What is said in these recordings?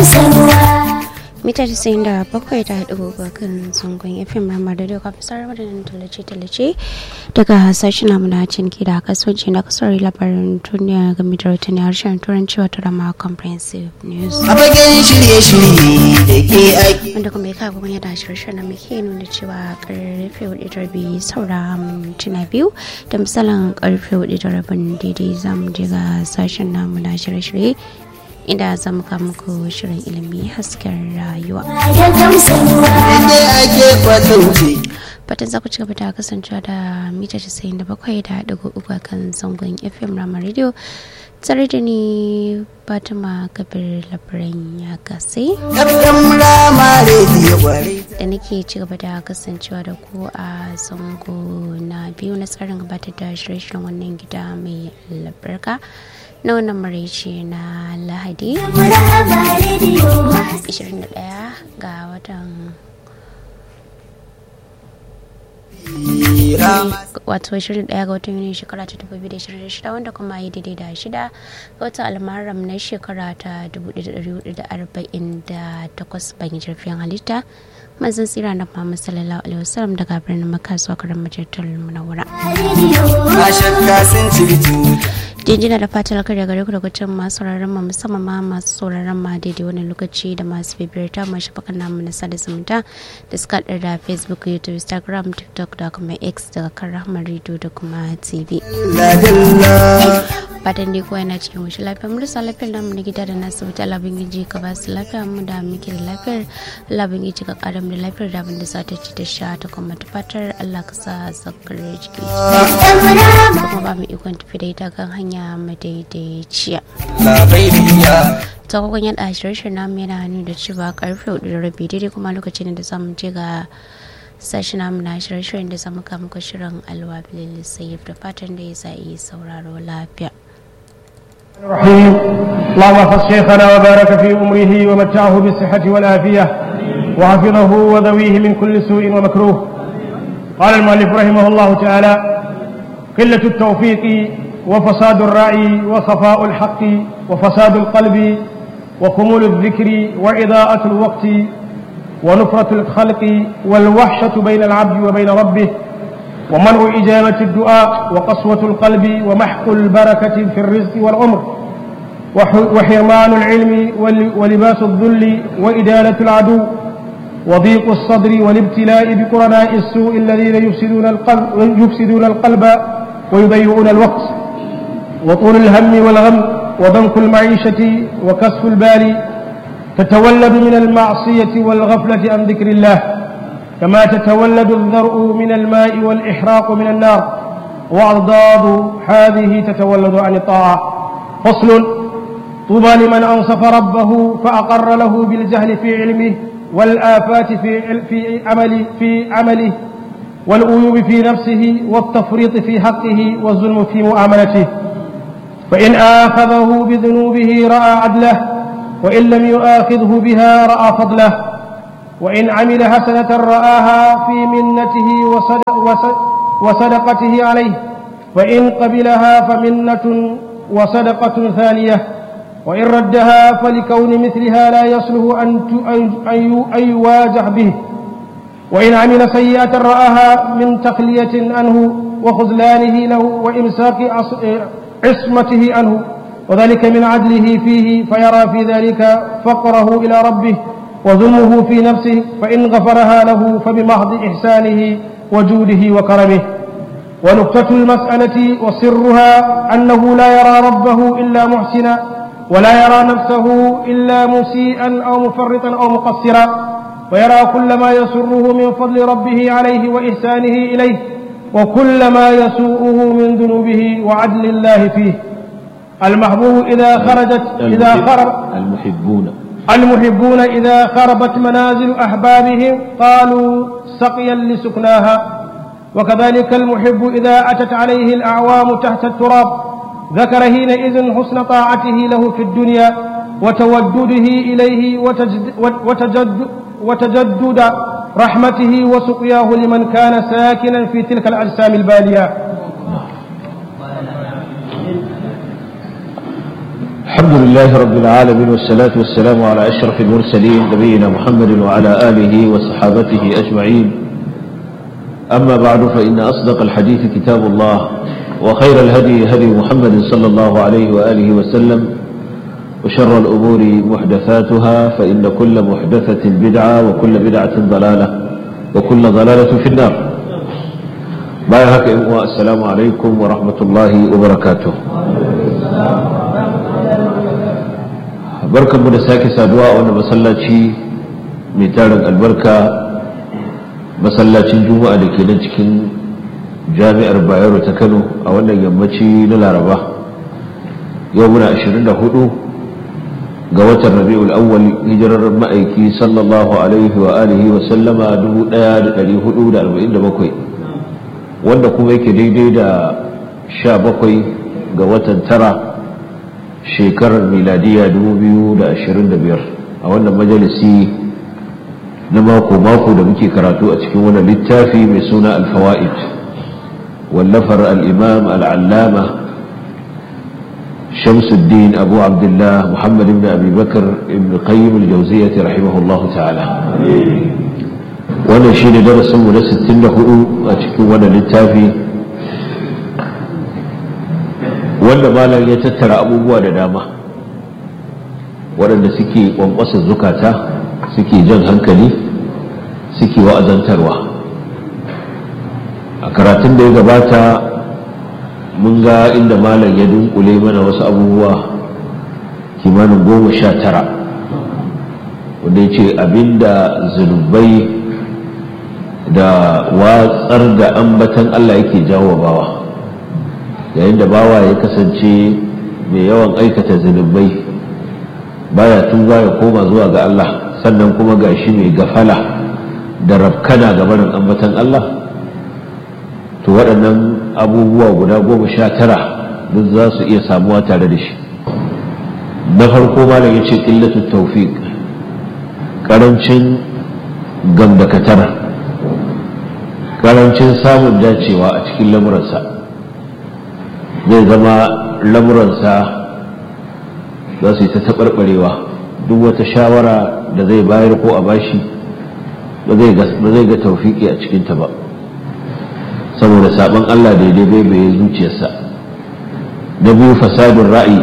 mita casa'in da bakwai da haɗu kan zangon fm ramar da doka fasar wadannan tallace-tallace daga sashen namu na cinki da kasuwanci na kasar labarin duniya game da rahotanni harshen turanci wata rama comprehensive news a fagen shirye-shirye da ke aiki wanda kuma ya kawo yadda shirye na muke nuna cewa karfe hudu da rabi saura mintuna biyu da misalin karfe hudu da rabin daidai zamu je ga sashen namu na shirye-shirye inda za mu kawo muku shirin ilimi hasken rayuwa. inda ake kwatance Fatan za ku ci gaba da kasancewa da mita 97 da ɗigo uku a kan zangon FM Rama Radio tare da ni Fatima Kabir labaran ya gase ɗan rama rediyo kwarai da nake ci gaba da kasancewa da ku a zango na biyu na tsarin gabatar da shirye-shiryen wannan gida mai albarka na wannan maraice na lahadi 21 ga watan rama wato 21 ga watan yuni shekara ta 2026 wanda kuma yi daidai da shida ga watan almaram na shekara ta 1448 bayan jirfin halitta manzon tsira na Muhammad sallallahu alaihi wasallam daga birnin Makka zuwa garin Majalisar Munawwara. ba shakka sun ci tuta jinjina da fatar karya gare ku daga can masu sauraron ma musamman ma masu sauraron ma daidai wani lokaci da masu bibiyar ta masu shafakan namu na sada zumunta da suka haɗar da facebook youtube instagram tiktok da kuma x daga kan rahmar radio da kuma tv ladalla fatan dai kowa yana cikin wuce lafiya mu rasa lafiyar namu na gida da nasu wuta labin giji ka ba su lafiya mu da muke da lafiyar labin giji ka kara mu da lafiyar da abin da za ta ci ta sha ta kuma ta fatar allah ka sa zakar jiki kuma ba mu ikon tafi da ita kan hanya madaidaiciya labariya ta kwakwan yada shirye namu yana hannu da cewa karfe hudu da rabi daidai kuma lokacin da zamu je ga sashi namu na shirye-shiryen da zamu kama muku shirin alwabilin sayif da fatan da ya sa yi sauraro lafiya الرحيم اللهم احفظ شيخنا وبارك في امره ومتعه بالصحه والعافيه وحفظه وذويه من كل سوء ومكروه قال المؤلف رحمه الله تعالى قله التوفيق وفساد الراي وخفاء الحق وفساد القلب وخمول الذكر واضاءه الوقت ونفره الخلق والوحشه بين العبد وبين ربه ومنع إجابة الدعاء وقسوة القلب ومحق البركة في الرزق والعمر وح- وحرمان العلم ول- ولباس الذل وإدالة العدو وضيق الصدر والابتلاء بقرناء السوء الذين يفسدون القلب يفسدون القلب ويضيعون الوقت وطول الهم والغم وضنك المعيشة وكسف البال تتولد من المعصية والغفلة عن ذكر الله كما تتولد الذرء من الماء والإحراق من النار وأضداد هذه تتولد عن الطاعة فصل طوبى لمن أنصف ربه فأقر له بالجهل في علمه والآفات في في عمله في عمله والعيوب في نفسه والتفريط في حقه والظلم في معاملته فإن آخذه بذنوبه رأى عدله وإن لم يؤاخذه بها رأى فضله وإن عمل حسنة رآها في منته وصدق وصد- وصدقته عليه فإن قبلها فمنة وصدقة ثانية وإن ردها فلكون مثلها لا يصلح أن ت- أن- أن ي- أن يواجه به وإن عمل سيئة رآها من تخلية عنه وخذلانه له وإمساك عص- عصمته عنه وذلك من عدله فيه فيرى في ذلك فقره إلى ربه وظلمه في نفسه فإن غفرها له فبمحض إحسانه وجوده وكرمه ونكتة المسألة وسرها أنه لا يرى ربه إلا محسنا ولا يرى نفسه إلا مسيئا أو مفرطا أو مقصرا ويرى كل ما يسره من فضل ربه عليه وإحسانه إليه وكل ما يسوءه من ذنوبه وعدل الله فيه المحبوب إذا خرجت إذا خرج المحبون المحبون إذا خربت منازل أحبابهم قالوا سقيا لسكناها وكذلك المحب إذا أتت عليه الأعوام تحت التراب ذكر حينئذ حسن طاعته له في الدنيا وتودده إليه وتجد وتجد وتجدد رحمته وسقياه لمن كان ساكنا في تلك الأجسام البالية الحمد لله رب العالمين والصلاة والسلام على أشرف المرسلين نبينا محمد وعلى آله وصحابته أجمعين أما بعد فإن أصدق الحديث كتاب الله وخير الهدي هدي محمد صلى الله عليه وآله وسلم وشر الأمور محدثاتها فإن كل محدثة بدعة وكل بدعة ضلالة وكل ضلالة في النار بايهك السلام عليكم ورحمة الله وبركاته barkanmu da sake saduwa a wannan masallaci mai tarin albarka masallacin juma'a da ke nan cikin jami'ar bayero ta kano a wannan yammaci na laraba yau muna 24 ga watan rabi'ul awwal hijirar ma'aiki sallallahu alaihi wa alihi wa sallama 1447 wanda kuma yake daidai da 17 ga watan tara shekarar miladiya 2025 a wannan majalisi na mako-mako da muke karatu a cikin wani littafi mai suna alfawa'id wallafar al'imam al'allama shamsuddin abu abdullah muhammad ibn abi bakar ibn qayyim al-jawziyyah rahimahullahu ta'ala wannan shine darasinmu na 64 a cikin wannan littafi wanda malam ya tattara abubuwa da dama waɗanda suke ƙwanƙwasa zukata suke jan hankali suke wa'azantarwa a karatun da ya gabata mun ga inda malam ya dunkule mana wasu abubuwa kimanin goma sha tara wanda ya ce abinda zunubai da watsar da ambatan allah yake jawo bawa yayin da bawa ya kasance mai yawan aikata zunubai baya tuba ya koma zuwa ga Allah sannan kuma gashi mai gafala da rafkana ga barin ambatan Allah to waɗannan abubuwa guda goma sha tara duk za su iya samuwa tare da shi na farko malam ya ce ƙillatu taufiq ƙarancin gamdakatar ƙarancin samun dacewa a cikin lamuransa zai zama lamuransa za su yi ta taɓarɓarewa duk wata shawara da zai bayar ko a bashi ba zai ga taufiki a cikinta ba saboda sabon Allah daidai bai bai zuciyarsa na biyu fasadun ra'ayi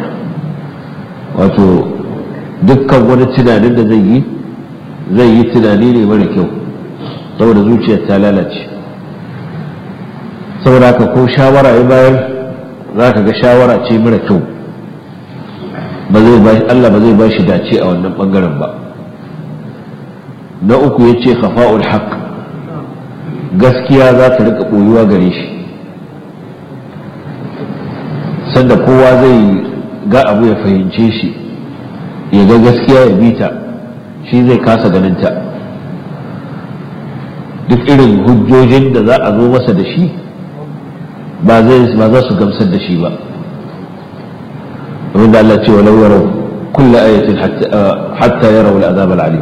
wato dukkan wani tunanin da zai yi zai yi tunani ne mara kyau saboda zuciyar ta lalace saboda ka ko shawara ya bayar za ka ga shawara ce mara kyau Allah ba zai ba shi dace a wannan bangaren ba na uku ya ce khafa'ul haq gaskiya za ta rika ɓoyuwa gare shi sanda kowa zai ga abu ya fahimce shi ya ga gaskiya ya bita shi zai kasa ganinta duk irin hujjojin da za a zo masa da shi ba za su gamsar da shi ba domin da Allah ce wa lauwarau kulla ayatin hatta ya rawar azab al'alim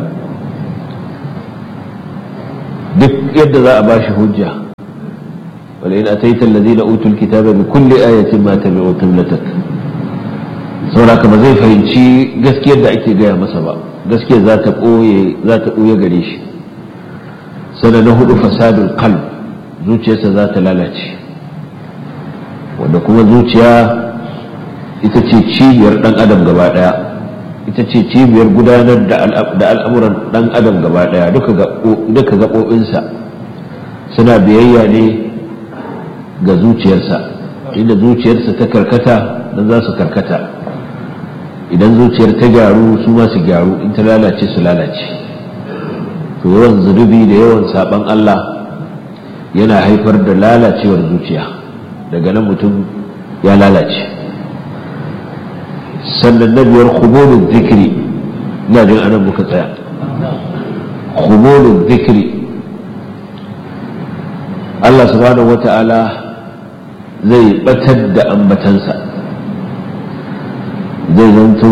duk yadda za a ba shi hujja wala in ataita allazina utul kitaba bi kulli ayatin ma tabi'u qiblatak saboda ba zai fahimci gaskiyar da ake gaya masa ba gaskiyar za ta koye za ta koye gare shi sana na hudu fasadul qalb zuciyarsa za ta lalace wanda kuma zuciya ita ce cibiyar dan adam gaba daya ita ce cibiyar gudanar da al'amuran dan adam gaba daya duka gaɓoɓinsa suna biyayya ne ga zuciyarsa inda zuciyarsa ta karkata nan za su karkata idan zuciyar ta gyaru su ma su gyaru in ta lalace su lalace to yawan zunubi da yawan saban Allah yana haifar da lalacewar zuciya daga nan mutum ya lalace sannan na biyar khumulun zikiri ina jin anan muka tsaya khumulun zikiri Allah subhanahu wata'ala zai batar da ambatansa zai zanto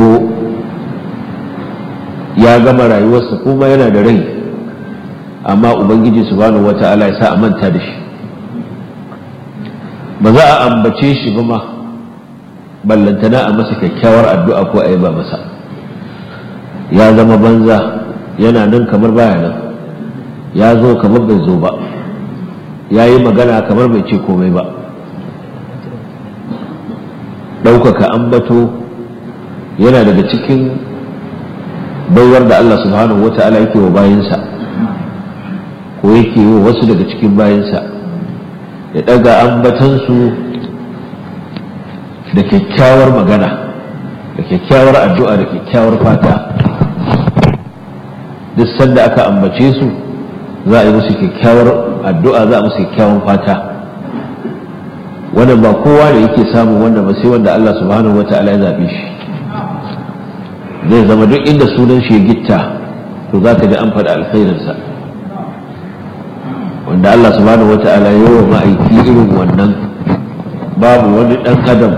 ya gama rayuwarsa kuma yana da rai amma ubangiji subhanahu wata'ala ya sa a manta da shi ba za a ambace shi ba ma ballantana a masa kyakkyawar addu'a ko a yi ba masa ya zama banza yana nan kamar baya nan ya zo kamar bai zo ba ya yi magana kamar bai ce komai ba ɗaukaka ambato yana daga cikin baiwar da Allah subhanahu wa ta'ala yake wa bayansa ko yake yi wa wasu daga cikin bayansa ya ɗaga ambatansu da kyakkyawar magana da kyakkyawar addu'a da kyakkyawar fata duk sanda aka ambace su za a yi musu kyakkyawar addu'a za a musu kyakkyawan fata wannan ba kowa da yake samun wannan ba sai wanda Allah subhanahu wa ta'ala ya zaɓe shi zai zama duk inda sunan shi ya gitta to za ka ji an faɗa alkhairinsa wanda Allah subhanahu wa ta'ala ya yi wa ma'aiki irin wannan babu wani ɗan adam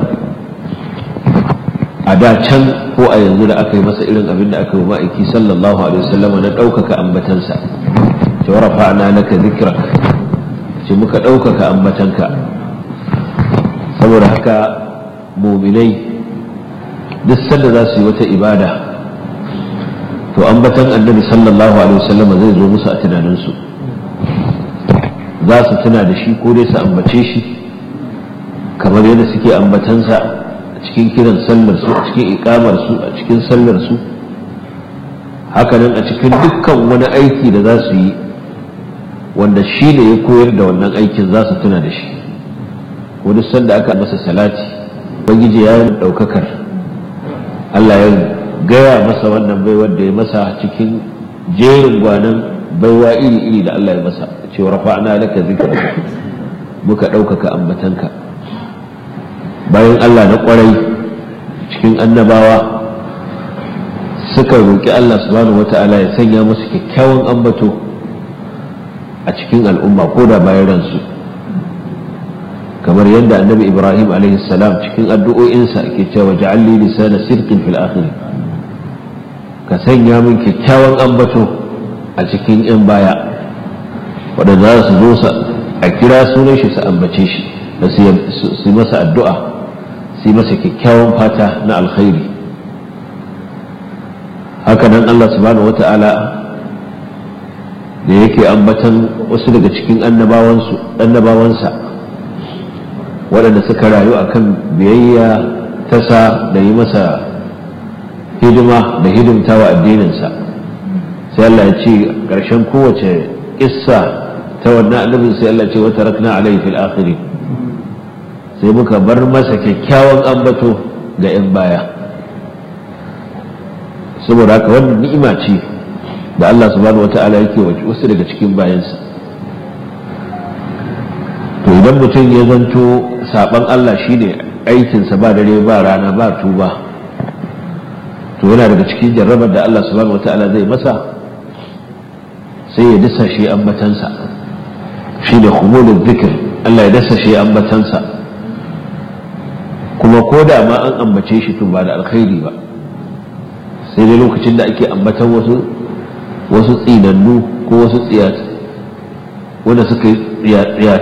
a da can ko a yanzu da aka yi masa irin abin da aka yi wa ma'aiki sallallahu alaihi wasallam na ɗaukaka ambatansa ce wa rafa'na laka zikrak ce muka ɗaukaka ambatanka saboda haka muminai duk sanda za su yi wata ibada to ambatan annabi sallallahu alaihi wasallam zai zo musu a tunaninsu za su tuna da shi ko dai su ambace shi kamar yadda suke ambatansa a cikin kiran sallar su a cikin ikamar su a cikin sallar su hakanan a cikin dukkan wani aiki da za su yi wanda shi ne ya koyar da wannan aikin za su tuna da shi wani sanda aka masa salati ubangiji ya yi ɗaukakar Allah ya gaya masa wannan baiwar da ya masa cikin jerin gwanan baiwa iri-iri da Allah ya masa cewa rafa'na laka zikra muka ɗaukaka ambatanka bayan Allah na ƙwarai cikin annabawa suka roƙi Allah subhanahu wata'ala ya sanya musu kyakkyawan ambato a cikin al'umma ko da bayan ransu kamar yadda annabi ibrahim salam cikin addu'o'insa ke cewa ja'alli lisana sirqin fil akhir ka sanya min kyakkyawan ambato a cikin yan baya waɗanda za su zo su a kira sunan shi su ambace shi da su masa addu'a su masa kyakkyawan fata na alkhairi haka nan allah subhanahu wata'ala da yake ambatan wasu daga cikin annabawansa waɗanda suka rayu a kan biyayya ta sa da yi masa hidima da hidimta wa addininsa sai Allah ya ce ƙarshen kowace ƙissa ta wannan annabin sai Allah ce wata rakna alaihi fil akhiri sai muka bar masa kyakkyawan ambato ga 'yan baya saboda haka wannan ni'ima ce da Allah subhanahu wata'ala yake wasu daga cikin bayansa to idan mutum ya zanto saban Allah shine aikinsa ba dare ba rana ba tuba to yana daga cikin jarrabar da Allah subhanahu wata'ala zai masa sai ya dasa shi ambatansa shi da humulun zikir Allah ya dasa shi ambatansa kuma ko da ma an ambace shi to ba da alkhairi ba sai dai lokacin da ake ambatan wasu wasu tsinannu ko wasu tsiyat wanda suka yi